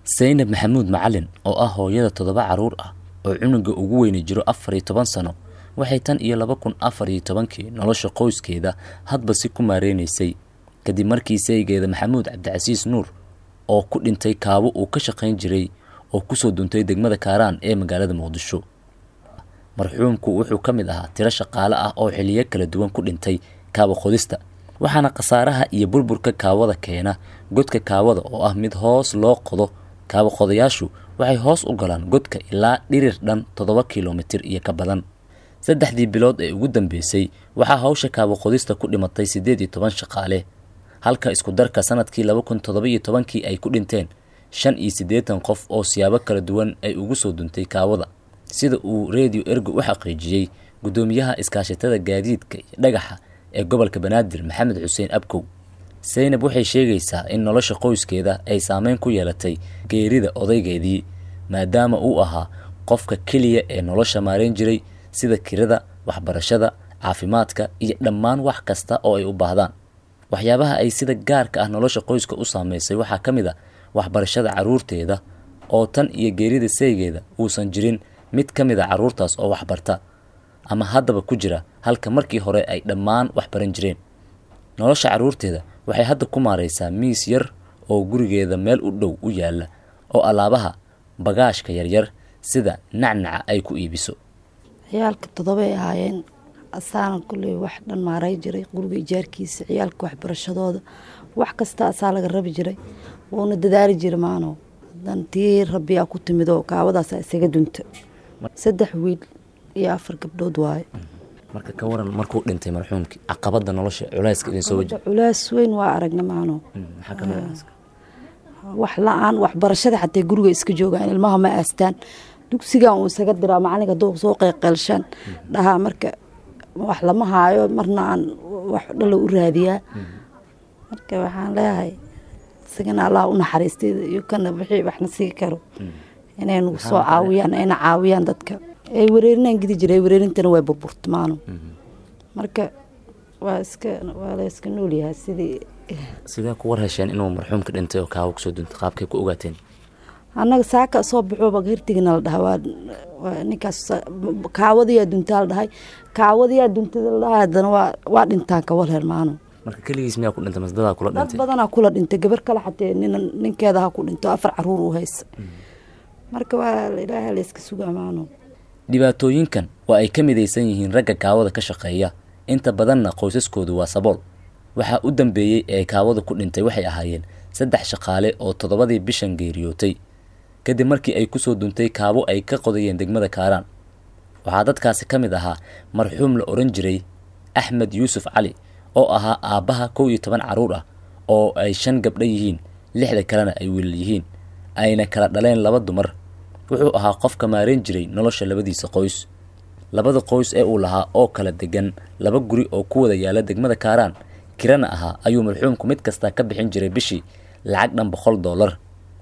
saynab maxamuud macalin oo ah hooyada toddoba carruur ah oo cunuga ugu weyni jiro afar iyo toban sano waxay tan iyo laba kun afar iyo tobankii nolosha qoyskeeda hadba si ku maareynaysay kadib markii saygeeda maxamuud cabdicasiis nuur oo ku dhintay kaabo uu ka shaqayn jiray oo kusoo duntay degmada kaaraan ee magaalada muqdisho marxuumku wuxuu ka mid ahaa tiro shaqaale ah oo xiliyo kala duwan ku dhintay kaabo qodista waxaana khasaaraha iyo burburka kaawada keena godka kaawada oo ah mid hoos loo qodo kaabo qodayaashu waxay hoos u galaan godka ilaa dhirir dhan toddoba kilomitir iyo ka badan saddexdii bilood ee ugu dambeysay waxaa hawsha kaabo qodista ku dhimatay siddeed iyo toban shaqaale halka isku darka sanadkii laba kun toddoba iyo tobankii ay ku dhinteen shan iyo siddeetan qof oo siyaabo kala duwan ay ugu soo duntay kaawada sida uu redio ergo u xaqiijiyey guddoomiyaha iskaashatada gaadiidka iyo dhagaxa ee gobolka banaadir maxamed xuseen abkow saynab waxay sheegaysaa in nolosha qoyskeeda ay saameyn ku yeelatay geerida odaygeedii maadaama uu ahaa qofka keliya ee nolosha maarayn jiray sida kirada waxbarashada caafimaadka iyo dhammaan wax kasta oo ay u baahdaan waxyaabaha ay sida gaarka ah nolosha qoyska u saameysay waxaa ka mid a waxbarashada carruurteeda oo tan iyo geerida saygeeda uusan jirin mid ka mid a carruurtaas oo waxbarta ama haddaba ku jira halka markii hore ay dhammaan wax baran jireen nolosha carruurteeda waxay hadda ku maaraysaa miis yar oo gurigeeda meel u dhow u yaalla oo alaabaha bagaashka yaryar sida nacnaca ay ku iibiso ciyaalka toddobay ahaayeen asaana kulley wax dhan maaray jiray guriga ijaarkiisa ciyaalka waxbarashadooda wax kasta asaa laga rabi jiray wuuna dadaali jira maano hadan tii rabbiyaa ku timid oo kaawadaasa isaga dunta saddex wiil iyo afar gabdhood waaye marka ka waran markuu dhintay marxuumkii caqabada nolosha culayska idin soo waji culaas weyn waa aragna maano maxaa ka mid ah wax la-aan waxbarashada xatee guriga iska joogaan ilmaha ma aastaan dugsigan uu isaga diraa macalinka doo soo qeyqeelshaan dhahaa marka wax lama haayo marna aan wax dhalo u raadiyaa marka waxaan leeyahay isagana allah u naxariistay iyo kana wixii waxna sii karo inay nagu soo caawiyaan ayna caawiyaan dadka ay wareerinaan gidi jiray ay wareerintana waa burburtamaano marka waa iska waa la iska noolyahay sidii sidee ku war hesheen inuu marxuumka dhintay oo kaawo kusoo duntay qaabkay ku ogaateen annaga saaka soo baxooba hirtigina la dhahaa waa waa ninkaas kaawadiyaa duntaa la dhahay kaawadiyaa duntada la dhahay haddana waa waa dhintaan kawalhel maano marka keligiis miyaa ku dhintay masdadaa kula dad dhintay badanaa kula dhintay gabar kale xatee nin ninkeeda ha ku dhinto afar caruur u haysa marka waa ilaaha la iska sugaa maano dhibaatooyinkan waa ay ka midaysan yihiin ragga kaawada ka shaqeeya inta badanna qoysaskoodu waa sabool waxaa u dambeeyey ee kaawada ku dhintay waxay ahaayeen saddex shaqaale oo toddobadii bishan geeriyootay kadib markii ay kusoo duntay kaabo ay ka qodayeen degmada kaaraan waxaa dadkaasi ka mid ahaa marxuum la odhan jiray axmed yuusuf cali oo ahaa aabbaha kow iyo toban carruur ah oo ay shan gabdho yihiin lixda kalena ay wiilal yihiin ayna kala dhaleen laba dumar wuxuu ahaa qofka maarayn jiray nolosha labadiisa qoys labada qoys ee uu lahaa oo kala degan laba guri oo ku wada yaala degmada kaaraan kirana ahaa ayuu marxuumku mid kasta ka bixin jiray bishii lacag dhan boqol dollar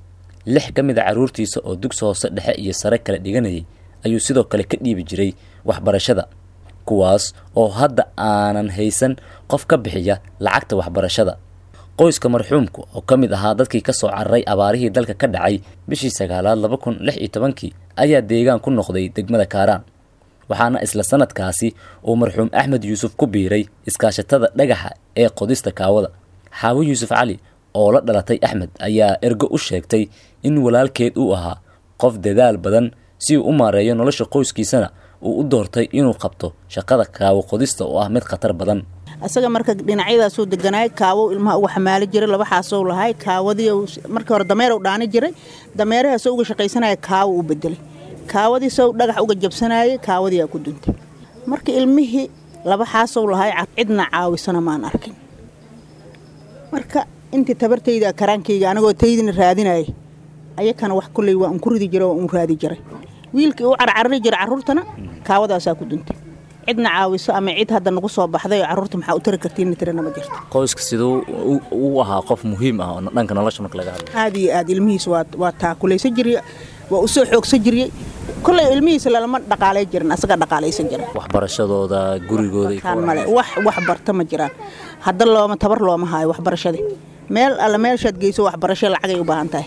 lix ka mid a carruurtiisa oo dugsi hoose dhexe iyo sare kala dhiganayay ayuu sidoo kale ka dhiibi jiray waxbarashada kuwaas oo hadda aanan haysan qof ka bixiya lacagta waxbarashada qoyska marxuumku oo ka mid ahaa dadkii ka soo cararay abaarihii dalka ka dhacay bishii sagaalaad laba kun lix iyo tobankii ayaa deegaan ku noqday degmada kaaraan waxaana isla sanadkaasi uu marxuum axmed yuusuf ku biiray iskaashatada dhagaxa ee qodista kaawada xaawo yuusuf cali oo la dhalatay axmed ayaa ergo u sheegtay in walaalkeed uu ahaa qof dadaal badan si uu u maareeyo nolosha qoyskiisana uu u doortay inuu qabto shaqada kaawo qodista oo ah mid khatar badan asaga marka dhinacyadaasuu deganaay kaawo ilmaha uga xamaali jiray laba xaasou lahay kaawadii markii hore dameerow dhaani jiray dameerahaasoo uga shaqaysanaya kaawo u bedelay kaawadiisoo dhagax uga jabsanayay kaawadii aa ku duntay marka ilmihii laba xaasow lahay cidna caawisana maan arkin marka intii tabartayda karaankayga anagoo taydina raadinaya ayakana wax kulley waa un ku ridi jiray waa un raadi jiray wiilkii u carcarari jiray carruurtana kaawadaasaa ku duntay cidna caawiso ama cid hadda nagu soo baxday oo carruurta maxaa u tari kartiin tirana ma jirto qoyska siduu u ahaa qof muhiim ah oo dhanka nolosha marka laga hadlo aad iyo aad ilmihiis waa waa taakulaysan jiray waa u soo xoogsan jiriyey kolley ilmihiisa lalama dhaqaalay jirin asaga dhaqaalaysan jira waxbarashadooda gurigooda iyo kaan male wax wax barta ma jiraan hadda looma tabar looma haayo waxbarashadii meel alle meeshaad geyso waxbarasho lacagay u baahan tahay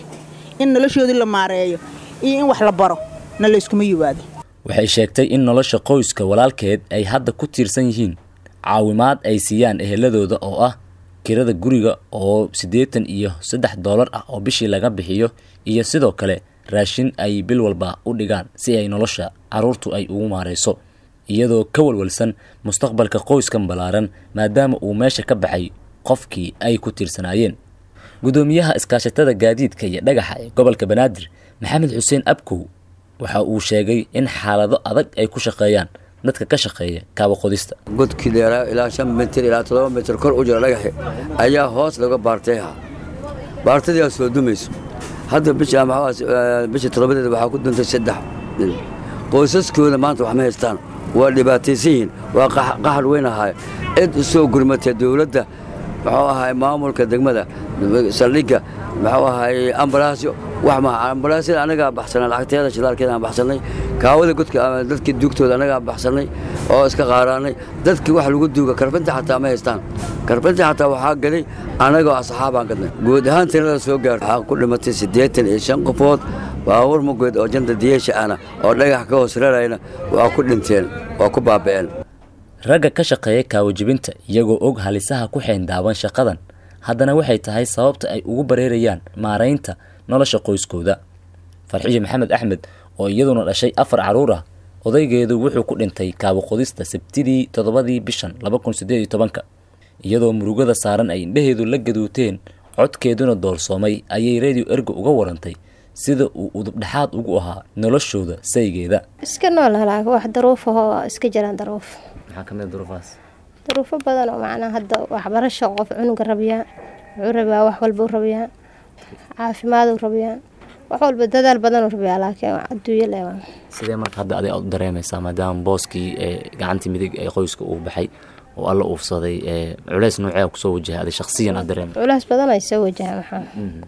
in noloshoodii la maareeyo iyo in wax la baro na layskuma yiwaado waxay sheegtay in nolosha qoyska walaalkeed ay hadda ku tiirsan yihiin caawimaad ay siiyaan eheladooda oo ah kirada guriga oo siddeetan iyo saddex doolar ah oo bishii laga bixiyo iyo sidoo kale raashin ay bil walba u dhigaan si ay nolosha carruurtu ay ugu maarayso iyadoo ka walwalsan mustaqbalka qoyskan ballaaran maadaama uu meesha ka baxay qofkii ay ku tiirsanaayeen guddoomiyaha iskaashatada gaadiidka iyo dhagaxa ee gobolka banaadir maxamed xuseen abkow waxa uu sheegay in xaalado adag ay ku shaqeeyaan dadka ka shaqeeya kaaba qodista godkii dheeraa ilaa shan mitir ilaa toddoba mitir kor u jira dhagaxi ayaa hoos laga baartayha baartadii aad soo dumayso hadda bisha bisha toddobadeeda waxaa ku duntay saddex nin qoysaskooda maanta wax ma haystaan waa dhibaataysan yihiin waa qaxar weyn ahaay cid u soo gurmatay dowladda muxuu ahaay maamulka degmada saldhigga muxuu ahaay ambalaasyo wax maha ambalaasyada annagaa baxsanay lacagteeda shidaalkeeda aan baxsannay kaawada godka dadkii duugtooda annagaa baxsannay oo iska qaaraannay dadkii wax lagu duuga karbinta xataa ma haystaan karbinta xataa waxaa gaday annagoo asxaabaan gadnay guud ahaan tirada soo gaarta waxaa ku dhimatay siddeetan iyo shan qofood baabuur mugeed oo janta diyeesha ahna oo dhagax ka hoos rarayna waa ku dhinteen waa ku baaba'een ragga ka shaqeeya kaawajibinta iyagoo og halisaha ku xeendaaban shaqadan haddana waxay tahay sababta ay ugu bareerayaan maaraynta nolosha qoyskooda farxiyo maxamed axmed oo iyaduna dhashay afar carruur ah odaygeedu wuxuu ku dhintay kaabaqodista sabtidii toddobadii bishan laba kun siddeed iyo tobanka iyadoo murugada saaran ay indhaheedu la gaduuteen codkeeduna doorsoomay ayay redio ergo uga warantay sida uu udubdhexaad ugu ahaa noloshooda saygeeda iska nool halaaga wax daruufahoo iska jiraan daruuf maxaa ka mid duruufahaas daruufo badan oo macnaa hadda waxbarasho qof cunuga rabiyaa wuxuu rabiyaa wax walbuu rabiyaa caafimaaduu rabiyaa wax walba dadaal badanuu rabiyaa laakiin adduunyo leewaa sidee marka hadda adig aad u dareemaysaa maadaama booskii ee gacantii midig ee qoyska uu baxay oo alla uufsaday ee culeys noocee kusoo wajahay adi shakhsiyan aad dareemay culays badan ay soo wajahaan waxaa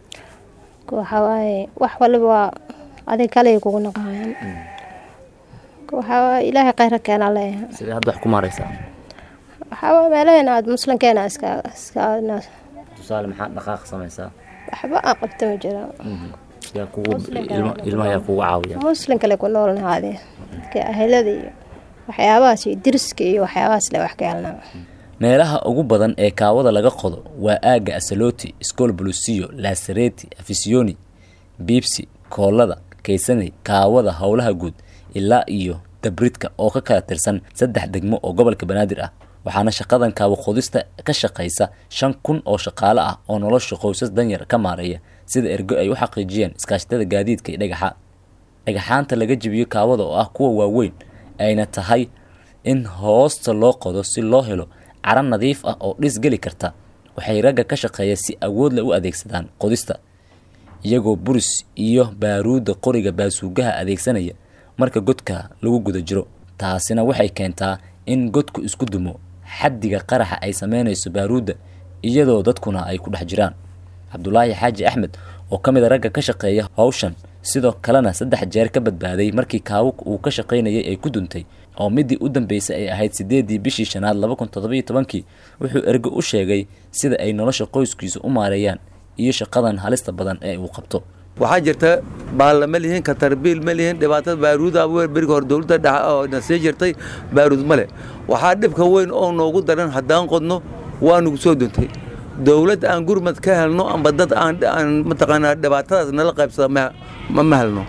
waxaa waaye wax waliba waa adig kale kugu naqaayaan waxaa ilaahay khayra keenaa leeyahay sidee hadda wax ku maaraysaa waxaa meelaheena aad muslimkeena iska iska tusaale maxaa dhaqaaq samaysaa waxba aan qabta ma jiro yaa kugu ilma ilmaha yaa kugu caawiya muslim kale ku noolnahaade dadka ahelada iyo waxyaabahaas iyo diriska iyo waxyaabahaas le wax ka helnaa meelaha ugu badan ee kaawada laga qodo waa aagga asaloti iskool bulusiyo laasareti afisiyoni biibsi koolada kaysaney kaawada howlaha guud ilaa iyo dabridka oo ka kala tirsan saddex degmo oo gobolka banaadir ah waxaana shaqadan kaawo qodista ka shaqaysa shan kun oo shaqaale ah oo nolosha qoysas danyar ka maareeya sida ergo ay u xaqiijiyeen iskaashatada gaadiidka iyo dhagaxa dhagaxaanta laga jibiyo kaawada oo ah kuwa waaweyn ayna tahay in hoosta loo qodo si loo helo cara nadiif ah oo dhis geli karta waxay ragga ka shaqeeya si awoodle u adeegsadaan qodista iyagoo buris iyo baaruudda qoriga baasuugaha adeegsanaya marka godka lagu guda jiro taasina waxay keentaa in godku isku dumo xaddiga qaraxa ay sameynayso baaruudda iyadoo dadkuna ay ku dhex jiraan cabdulaahi xaaji axmed oo ka mid a ragga ka shaqeeya howshan sidoo kalena saddex jeer ka badbaaday markii kaawo uu ka shaqaynayay ay ku duntay oo midii u dambeysay ay ahayd sideedii bishii shanaad laba kun toddobiyo tobankii wuxuu ergo u sheegay sida ay nolosha qoyskiisa u maareeyaan iyo shaqadan halista badan ee uu qabto waxaa jirta baalla ma lihin katarbiil ma lihin dhibaatada baaruuda beriga hore dowladda dhexe oo na sii jirtay baaruud ma leh waxaa dhibka weyn oo noogu daran haddaan qodno waa nugu soo duntay dowlad aan gurmad ka helno amba dad aan mataqaanaa dhibaatadaas nala qaybsada ma ma helno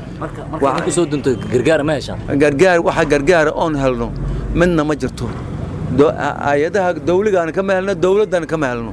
soo dunto gargaar ma heshaan gargaar waxa gargaara oon helno midna ma jirto hay-adaha dawligaana kama helno dowladdana kama helno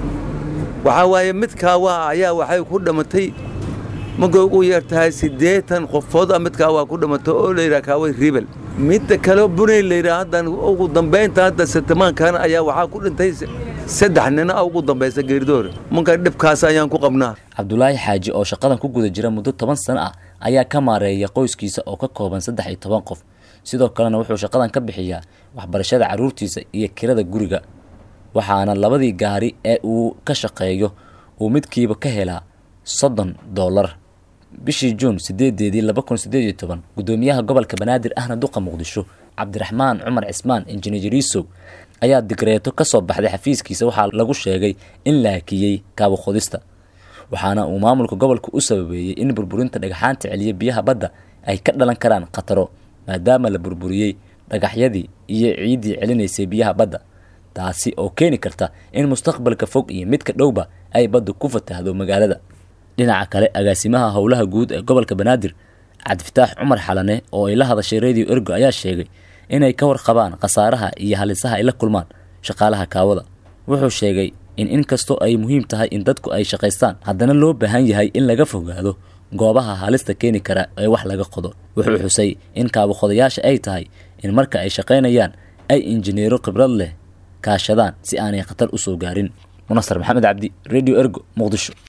waxaa waaye midkaawa ayaa waxay ku dhamatay markay ugu yeer tahay siddeetan qofood a midkaa waa ku dhimatay oo layidhaha kaaway ribel midda kale bunay layidhaha haddan ugu dambaynta hadda sitamaankan ayaa waxaa ku dhintay saddex nina ugu dambaysa geeridoore marka dhibkaas ayaan ku qabnaa cabdulaahi xaaji oo shaqadan ku guda jira muddo toban sano ah ayaa ka maareeya qoyskiisa oo ka kooban saddex iyo toban qof sidoo kalena wuxuu shaqadan ka bixiyaa waxbarashada carruurtiisa iyo kirada guriga waxaana labadii gaari ee uu ka shaqeeyo uu midkiiba ka helaa soddon dollar bishii juun sideedeedii laba kun sideed iyo toban guddoomiyaha gobolka banaadir ahna duqa muqdisho cabdiraxmaan cumar cismaan injineerisow ayaa digreeto ka soo baxday xafiiskiisa waxaa lagu sheegay in la hakiyey kaabo qodista waxaana uu maamulka gobolka u sababeeyey in burburinta dhagaxaanta celiya biyaha badda ay ka dhalan karaan khataro maadaama la burburiyey dhagaxyadii iyo ciiddii celinaysay biyaha badda taasi oo keeni karta in mustaqbalka fog iyo midka dhowba ay baddu ku fatahdo magaalada dhinaca kale agaasimaha howlaha guud ee gobolka banaadir cabdifataax cumar xalane oo ay la hadashay radio ergo ayaa sheegay inay ka warqabaan khasaaraha iyo halisaha ay la kulmaan shaqaalaha kaawada wuxuu sheegay in inkastoo ay muhiim tahay in dadku ay shaqaystaan haddana loo baahan yahay in laga fogaado goobaha halista keeni kara ee wax laga qodo wuxuu xusay in kaabaqodayaasha ay tahay in marka ay shaqaynayaan ay injineero khibrad leh kaashadaan si aanay khatar u soo gaarin munasar maxamed cabdi radio ergo muqdisho